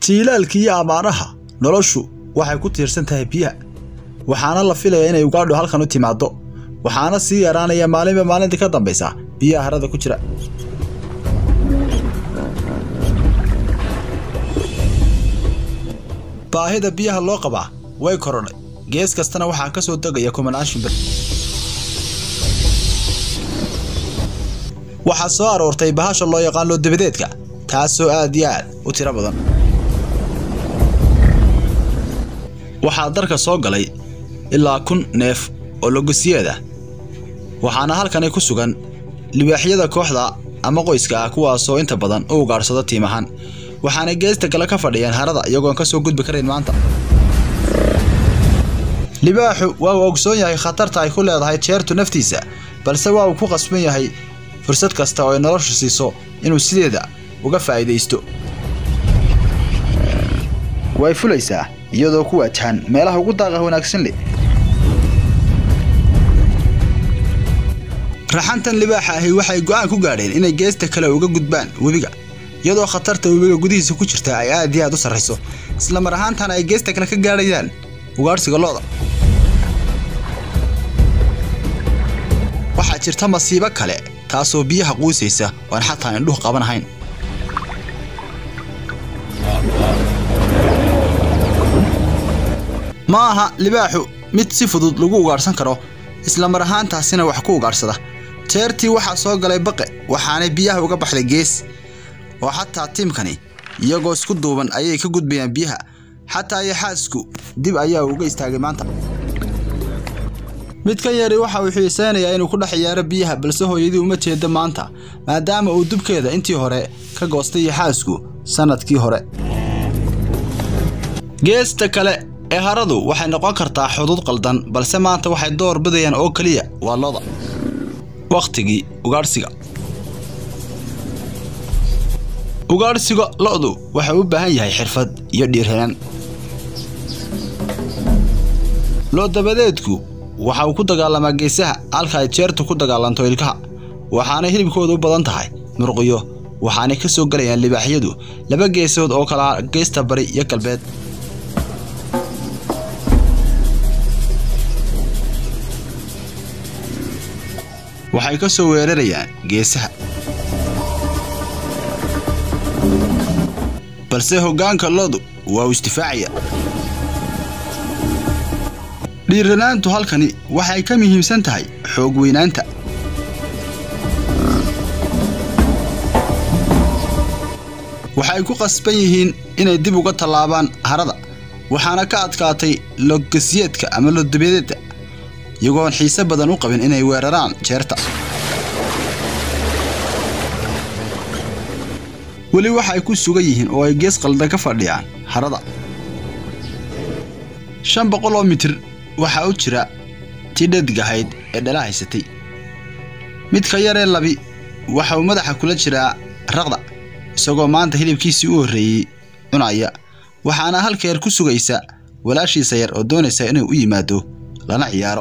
jiilaalka iyo ammaanaha noloshu waxay ku tiirsan tahay biyaha waxaana la filayaa inay ugaadho halkan u timaaddo waxaana sii yaraanaya maalinba maalinta ka dambaysa biyaha harada ku jira baahida biyaha loo qabaa way korodhay gees kastana waxaa ka soo degaya kumanaan shimbir waxaa soo aroortay bahasha loo yaqaan loodabadeedka taasoo aad iyo aad u tiro badan waxaa darka soo galay ilaa kun neef oo logosiyeed ah waxaana halkani ku sugan libaaxyada kooxda ama qoyska ah kuwaasoo inta badan u ugaadhsado tiim ahaan waxaana geesta kale ka fadhiyaan harada iyagoon ka soo gudbi karayn maanta libaaxu waa uu ogsoon yahay khatarta ay ku leedahay jeertu naftiisa balse waa uu ku qasban yahay fursad kasta oo ay noloshu siiso inuu sideeda uga faa'iidaysto way fulaysaa iyadoo ku waajahan meelaha ugu daaqa wanaagsan leh raxantan libaaxa ahi waxay go'aan ku gaadheen inay geesta kale uga gudbaan webiga iyadoo khatarta webiga gudihiisa ku jirta ay aad iyo aad u sarrayso isla mar ahaantana ay geesta kale ka gaadhayaan ugaadhsiga lo'da waxaa jirta masiibo kale taasoo biyaha quusaysa oan xataa indhuhu qabanahayn ma aha libaaxu mid si fudud lagu ugaadhsan karo isla mar ahaantaasina wax ku ugaadhsada jeertii waxaa soo galay baqe waxaanay biyaha uga baxday gees oo xataa tiimkani iyagoo isku duuban ayay ka gudbayaan biyaha xataa yaxaasku dib ayaa uga istaagay maanta mid ka yari waxa uu xiisaynayaa inuu ku dhex ciyaaro biyaha balse hooyadii uma jeeda maanta maadaama uu dubkeeda intii hore ka goostay yaxaasku sannadkii hore geesta kale ee haradu waxay noqon kartaa xuduud qaldan balse maanta waxay door bidayaan oo keliya waa loda wakhtigii ugaadhsiga ugaadhsiga lo'du waxay u baahan yahay xirfad iyo dhiirranaan loodabadeedku waxa uu ku dagaalamaa geesaha halka ay jeertu ku dagaalanto ilkaha waxaanay hilibkooda u badan tahay murqiyo waxaanay ka soo gelayaan libaaxyadu laba geesood oo kala geesta bari iyo galbeed waxay ka soo weerarayaan geesaha balse hoggaanka lodu waa uu isdifaacaya dhiiranaantu halkani waxay ka muhiimsan tahay xoog weynaanta waxay ku qasban yihiin inay dib uga tallaabaan harada waxaana ka adkaatay logasyeedka ama lodabadeedda iyagoon xiise badan u qabin inay weeraraan jeerta weli waxay ku sugan yihiin oo ay gees qaldan ka fadhiyaan harada shan boqol oo mitir waxaa u jira tii dhadig ahayd ee dhala haysatay midka yaree labi waxa uu madaxa kula jiraa raqda isagoo maanta hilibkiisii u horreeyey cunaya waxaana halkeer ku sugaysa walaashiisa yar oo doonaysa inuu u yimaado lana ciyaaro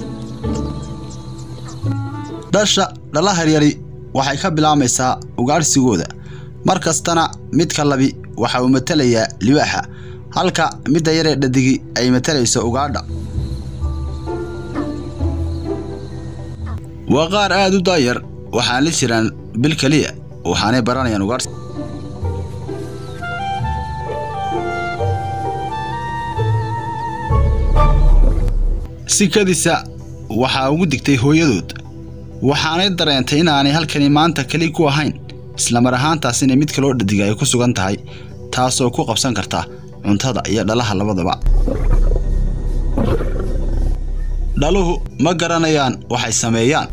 dhasha dhala haryari waxay ka bilaamaysaa ugaadhsigooda mar kastana midka labi waxa uu matelayaa libaaxa halka midda yaree dhadigi ay matalayso ugaadha waa qaar aad u daayar waxaan la jiraan bil keliya waxaanay baranayaan ugaadhsi sikadiisa waxaa ugu digtay hooyadood waxaanay dareentay inaanay halkani maanta keli ku ahayn islamar ahaantaasina mid kaloo dhadiga ay ku sugan tahay taasoo ku qabsan karta cuntada iyo dhalaha labadaba dhaluhu ma garanayaan waxay sameeyaan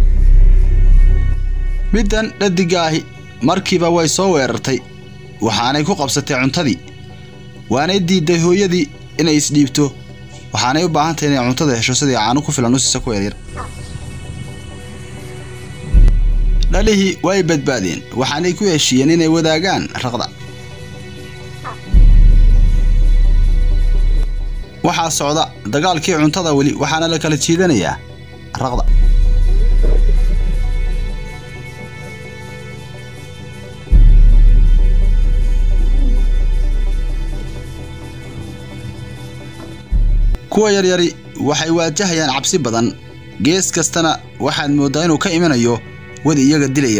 middan dhadiga ahi markiiba way soo weerartay waxaanay ku qabsatay cuntadii waanay diidday hooyadii inay isdhiibto waxaanay u baahan tahay inay cuntada hesho sidii caano ku filan u siisa ku yaryar dhalihii way badbaadeen waxaanay ku heshiiyeen inay wadaagaan raqda waxaa socda dagaalkii cuntada weli waxaana la kala jiidanayaa raqda kuwa yaryari waxay waajahayaan cabsi badan gees kastana waxaad mooddaa inuu ka imanayo wadi iyaga dilaya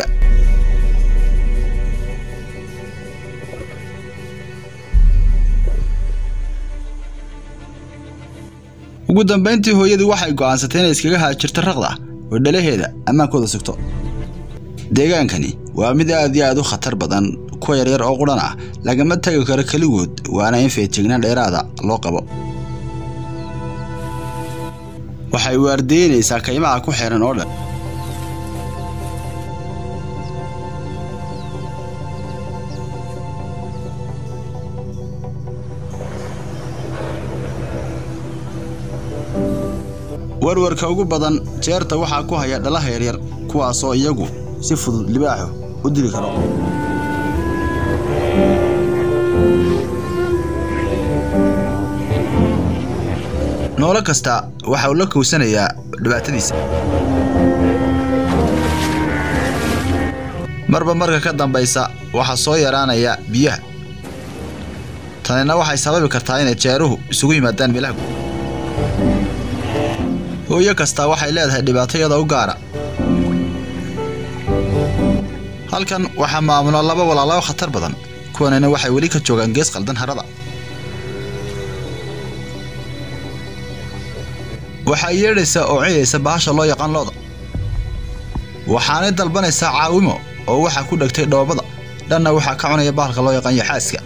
ugu dambayntii hooyadii waxay go'aansatay inay iskaga haajirto raqda oo dhalaheeda ammaankooda sugto deegaankani waa mid aad iyo aad u khatar badan kuwa yaryar oo qudhan ah lagama tegi karo keligood waana in feejignaan dheeraada loo qabo waxay waardeynaysaa kaymaha ku xeeran oo dhan warwarka ugu badan jeerta waxaa ku haya dhalaha yaryar kuwaasoo iyagu si fudud libaaxu u dili karo noolo kasta waxa uu la kowsanayaa dhibaatadiisa marba marka ka dambaysa waxaa soo yaraanaya biyaha tanina waxay sababi kartaa inay jeeruhu isugu yimaadaan meelaha guud hooyo kastaa waxay leedahay dhibaatayada u gaara halkan waxaa maamula laba walaalaao khatar badan kuwanina waxay weli ka joogaan gees qaldan harada waxaa yeedhaysaa oo ciyaysa bahasha loo yaqaan looda waxaanay dalbanaysaa caawimo oo waxaa ku dhegtay dhoobada dhanna waxaa ka cunaya bahalka loo yaqaan yaxaaska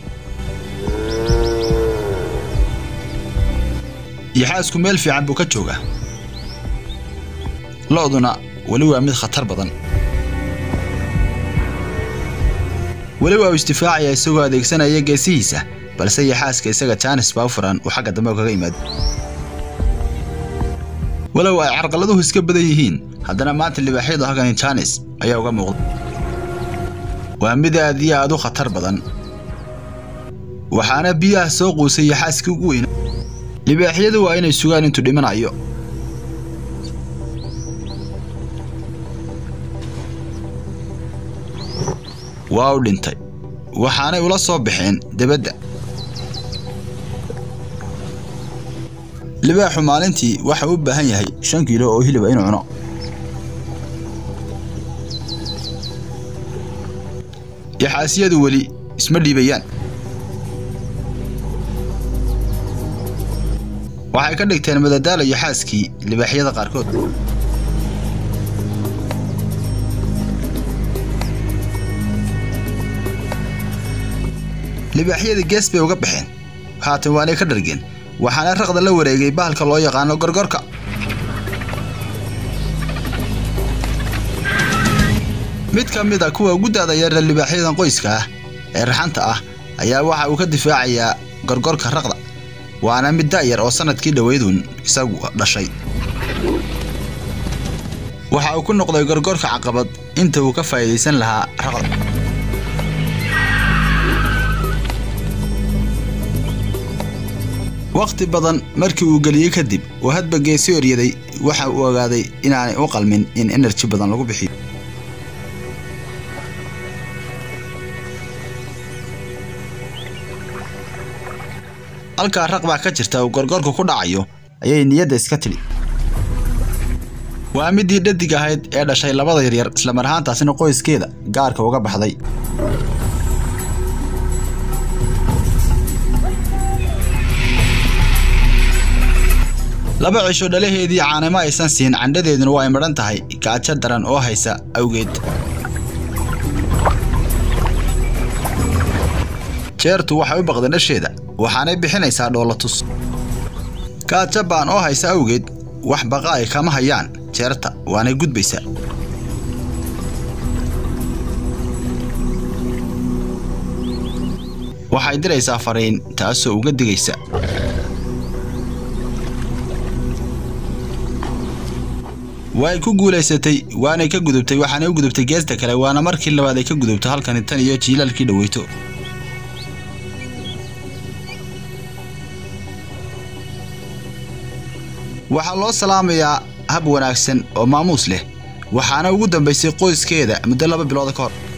yaxaasku meel fiican buu ka joogaa lo'duna weli waa mid khatar badan weli waa uu isdifaacaya isagoo adeegsanaya geesihiisa balse yaxaaska isaga jaanis baa u furan uu xagga dambe kaga yimaado walow ay carqaladuhu iska badan yihiin haddana maanta libaaxyadu halkani jaanis ayaa uga muuqda waa mid aad iyo aad u khatar badan waxaana biyaha soo quusay yaxaaskii ugu weyna libaaxyadu waa inay sugaan intuu dhimanayo waa u dhintay waxaanay ula soo baxeen debadda libaaxu maalintii waxa u baahan yahay shan kiilo oo hiliba inuu cuno yaxaasiyadu weli isma dhiibayaan waxay ka dhigteen madadaalo yaxaaskii libaaxyada qaarkood libaaxyadii gees bay uga baxeen haatan waanay ka dhargeen waxaana raqda la wareegay bahalka loo yaqaano gorgorka mid ka mid a kuwa ugu da'da yarra libaaxyadan qoyska ah ee raxanta ah ayaa waxa uu ka difaacayaa gorgorka raqda waana mid da'yar oo sannadkii dhoweydun isagu dhashay waxa uu ku noqday gorgorka caqabad inta uu ka faa'iidaysan lahaa raqda wakhti badan markii uu geliyey kadib oo hadba geesi oryaday waxa uu ogaaday inaanay u qalmin in enerji badan lagu bixiyo halkaa raq baa ka jirta uu gorgorku ku dhacayo ayay niyadda iska tidhi waa middii dhadig ahayd ee dhashay labada yaryar islamar ahaantaasina qoyskeeda gaarka uga baxday laba cisho dhalaheedii caanimo aysan siin candhadeeduna waa ay madhan tahay gaajo daran oo haysa awgeed jeertu waxay u baqday dhasheeda waxaanay bixinaysaa dhoolatus gaajo baan oo haysa awgeed wax baqa ay kama hayaan jeerta waanay gudbaysaa waxay diraysaa fariin taasoo uga digaysa way ku guulaysatay waanay ka gudubtay waxaanay u gudubtay geesta kale waana markii labaad ay ka gudubto halkani tan iyo jiilaalkii dhoweyto waxaa loo salaamayaa hab wanaagsan oo maamuus leh waxaana ugu dambaysay qoyskeeda muddo laba bilooda ka hor